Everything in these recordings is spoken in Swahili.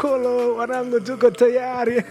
Nyalukolo, wanangu, tuko tayari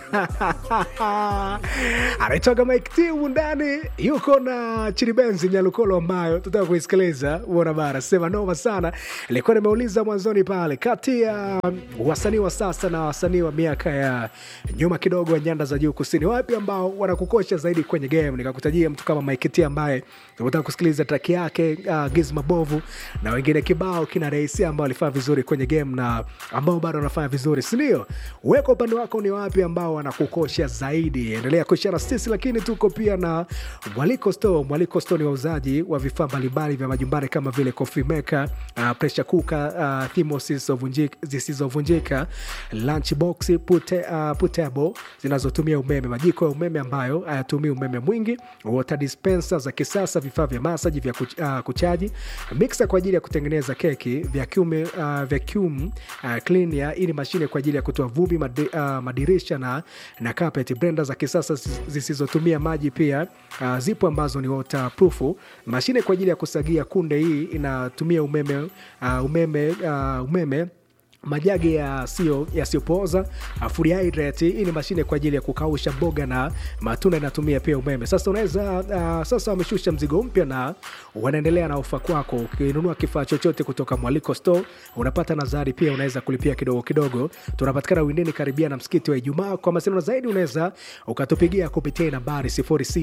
anaitoka Mike T humu ndani, yuko na Chiribenzi Nyalukolo ambayo tutaka kuisikiliza. Uona bara sema noma sana. Ilikuwa nimeuliza mwanzoni pale, kati ya wasanii wa sasa na wasanii wa miaka ya nyuma kidogo ya nyanda za juu kusini, wapi ambao wanakukosha zaidi kwenye game? Nikakutajia mtu kama Mike T ambaye tunataka kusikiliza track yake uh, Giz Mabovu na wengine kibao kina Reisi ambao alifanya vizuri kwenye game na ambao bado wanafanya vizuri, si ndio? Weka upande wako, ni wapi ambao wanakukosha zaidi? Endelea kushare na sisi, lakini tuko pia na Mwaliko Store. Mwaliko Store ni wauzaji wa vifaa mbalimbali vya majumbani kama vile coffee maker, uh, pressure cooker, uh, thermos zisizovunjika- zisizovunjika, lunch box, pute, uh, putable zinazotumia umeme, majiko ya umeme ambayo hayatumii umeme mwingi, water dispenser za kisasa, vifaa vya masaji vya kuch, uh, kuchaji, mixer kwa ajili ya kutengeneza keki, vacuum, uh, vacuum uh, cleaner. Hii ni mashine kwa ajili ya kutoa vumbi, madi, uh, madirisha na, na carpet. Blender za kisasa zis- zisizotumia maji pia uh, zipo ambazo ni waterproof. Mashine kwa ajili ya kusagia kunde, hii inatumia umeme, uh, umeme, uh, umeme majagi yasiyo- yasiyopooza uh, food hydrate. Hii ni mashine kwa ajili ya kukausha mboga na matunda, inatumia pia umeme. Sasa unaweza uh, sasa wameshusha mzigo mpya na wanaendelea na ofa kwako. Ukinunua kifaa chochote kutoka Mwaliko Store unapata nazari pia, unaweza kulipia kidogo kidogo. Tunapatikana Windeni karibia na msikiti wa Ijumaa. Kwa mawasiliano zaidi unaweza ukatupigia kupitia nambari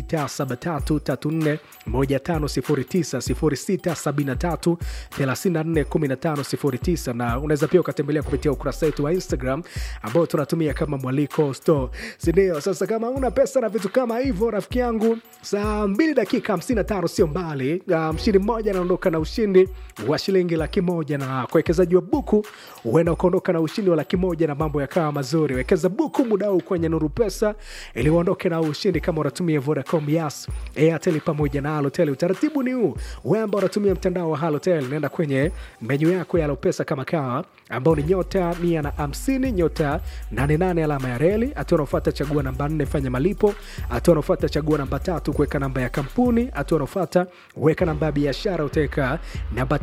0673341509 0673341509 na unaweza pia ukatembelea kupitia ukurasa wetu wa Instagram ambao tunatumia kama Mwaliko Store, sindio? Sasa kama una pesa na vitu kama hivyo, rafiki yangu, saa 2 dakika 55 sio mbali. Uh, mshindi mmoja anaondoka na ushindi wa shilingi laki moja na kwa wekezaji wa buku huenda ukaondoka na ushindi wa laki moja na mambo yakawa mazuri. Wekeza buku muda huu kwenye Nuru Pesa ili uondoke na ushindi kama unatumia Vodacom, Yas, Airtel pamoja na Halotel. Utaratibu ni huu, wewe ambao unatumia mtandao wa Halotel, nenda kwenye menyu yako ya Halopesa kama kawa ambao ni nyota mia na hamsini nyota 88 alama ya reli. Hatua unaofuata chagua namba 4 fanya malipo. Hatua unaofuata chagua namba tatu kuweka namba ya kampuni. Hatua unaofuata weka namba ya biashara, utaweka namba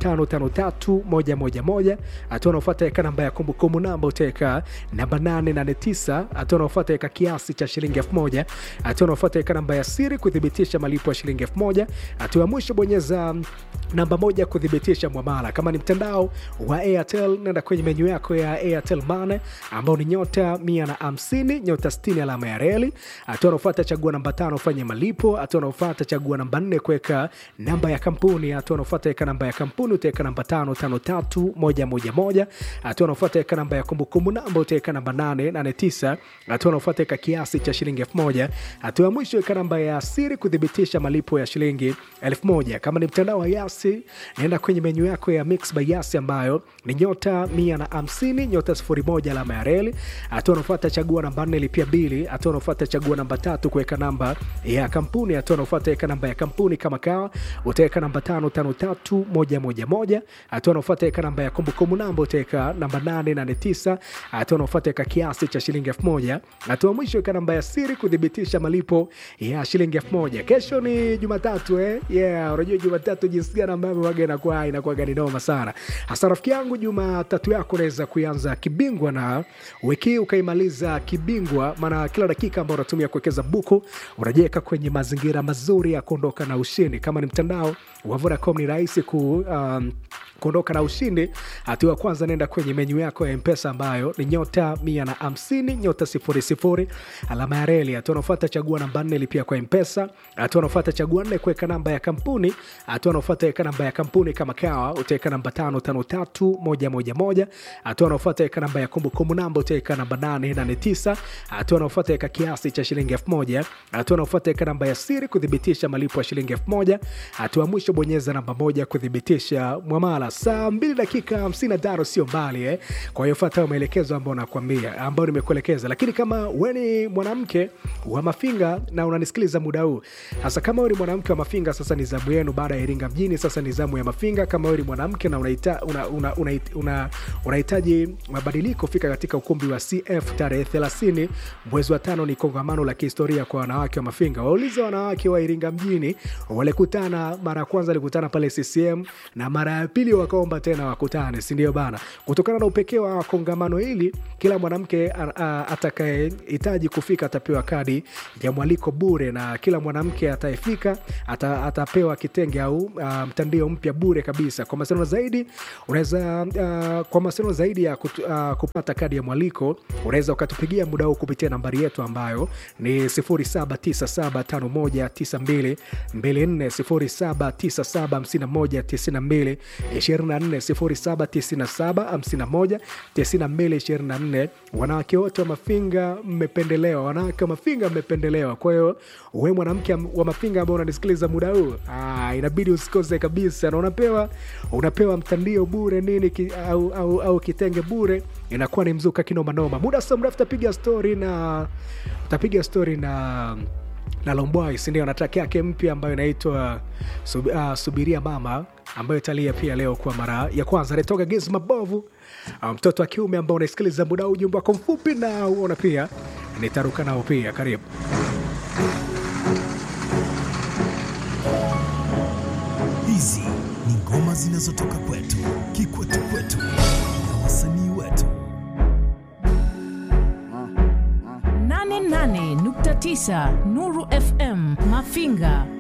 553111. Hatua unaofuata weka namba ya kumbukumbu namba, utaweka namba 889. Hatua unaofuata weka kiasi cha shilingi 1000. Hatua unaofuata weka namba ya siri kuthibitisha malipo ya shilingi 1000. Hatua ya mwisho bonyeza namba moja kuthibitisha mwamala. Kama ni mtandao wa Airtel, nenda kwenye menyu yako ya Airtel Money ambao ni nyota mia na hamsini nyota 60 alama ya reli. Hatua unaofuata chagua namba tano fanya malipo. Hatua unaofuata chagua namba nne kuweka namba ya kampuni. Hatua unaofuata weka namba ya kampuni, utaweka namba tano tano tatu moja moja moja. Hatua unaofuata weka namba ya kumbukumbu namba, utaweka namba nane nane tisa. Hatua unaofuata weka kiasi cha shilingi elfu moja. Hatua ya mwisho weka namba ya siri kuthibitisha malipo ya shilingi elfu moja. Kama ni mtandao wa Yasi, naenda kwenye menyu yako ya Mix by Yasi ambayo ni nyota mia na hamsini nyota sifuri moja alama ya reli. Hatua unaofuata chagua namba nne lipia bili. Hatua unaofuata chagua namba tatu kuweka namba ya kampuni. Hatua unaofuata weka namba ya kampuni kama kawa, utaweka namba tano tano tatu moja moja moja. Hatua unaofuata weka namba ya kumbukumbu namba, utaweka namba nane nane tisa. Hatua unaofuata weka kiasi cha shilingi elfu moja. Hatua ya mwisho weka namba ya siri kuthibitisha malipo ya shilingi elfu moja. Kesho ni Jumatatu eh? Yeah, unajua Jumatatu jinsi gani ambavyo waga inakuwa inakuwa gani noma sana. Hasa rafiki yangu, Jumatatu yako unaweza kuianza kibingwa na wiki hii ukaimaliza kibingwa, maana kila dakika ambao unatumia kuwekeza buku unajiweka kwenye mazingira mazuri ya kuondoka na ushindi. Kama ni mtandao wa Vodacom ni rahisi ku um, kuondoka na ushindi. Hatua ya kwanza, nenda kwenye menyu yako ya Mpesa ambayo ni nyota mia na hamsini nyota sifuri sifuri alama ya reli. Hatua unaofuata chagua namba nne lipia kwa Mpesa. Hatua unaofuata chagua nne kuweka namba ya kampuni. Hatua unaofuata weka namba ya kampuni kama kawa, utaweka namba tano tano tatu moja moja moja. Hatua unaofuata weka namba ya kumbukumbu namba, utaweka namba nane nane tisa. Hatua unaofuata weka kiasi cha shilingi elfu moja. Hatua unaofuata weka namba ya siri kuthibitisha malipo ya shilingi elfu moja. Hatua ya mwisho bonyeza namba moja kuthibitisha mwamala. Saa mbili dakika hamsini na tano sio mbali eh. Kwa hiyo fuata maelekezo ambayo nakwambia, ambayo nimekuelekeza. Lakini kama we ni mwanamke wa Mafinga na unanisikiliza muda huu, hasa kama we ni mwanamke wa Mafinga, sasa ni zamu yenu. Baada ya Iringa mjini, sasa ni zamu ya Mafinga. Kama we ni mwanamke na unahitaji una, una, una, una, unahitaji mabadiliko, fika katika ukumbi wa CF tarehe 30 mwezi wa tano. Ni kongamano la kihistoria kwa wanawake wa Mafinga. Waulize wanawake wa Iringa mjini, walikutana mara ya kwanza, walikutana pale CCM na mara ya jumapili wakaomba tena wakutane sindio bana kutokana na upekee wa kongamano hili kila mwanamke atakayehitaji kufika atapewa kadi ya mwaliko bure na kila mwanamke atayefika ata, atapewa kitenge au uh, mtandio mpya bure kabisa kwa mawasiliano zaidi unaweza uh, kwa mawasiliano zaidi ya kutu, uh, kupata kadi ya mwaliko unaweza ukatupigia muda huu kupitia nambari yetu ambayo ni 0797519224 0797519224 0797519224 wanawake wote wa mafinga mmependelewa wanawake wa mafinga mmependelewa kwa hiyo we mwanamke wa mafinga ambao unanisikiliza muda huu ah, inabidi usikose kabisa na unapewa unapewa mtandio bure nini ki, au, au, au kitenge bure inakuwa ni mzuka kinomanoma muda sio mrefu tapiga stori na tapiga stori na na lombwai sindio na track yake mpya ambayo inaitwa sub, uh, subiria mama ambayo italia pia leo kwa mara ya kwanza anatoka giz mabovu mtoto um, wa kiume ambao unaisikiliza muda huu ujumbe wako mfupi na uona pia nitaruka nao pia karibu hizi ni ngoma zinazotoka kwetu kikwetu kwetu na wasanii wetu 88.9 Nuru FM Mafinga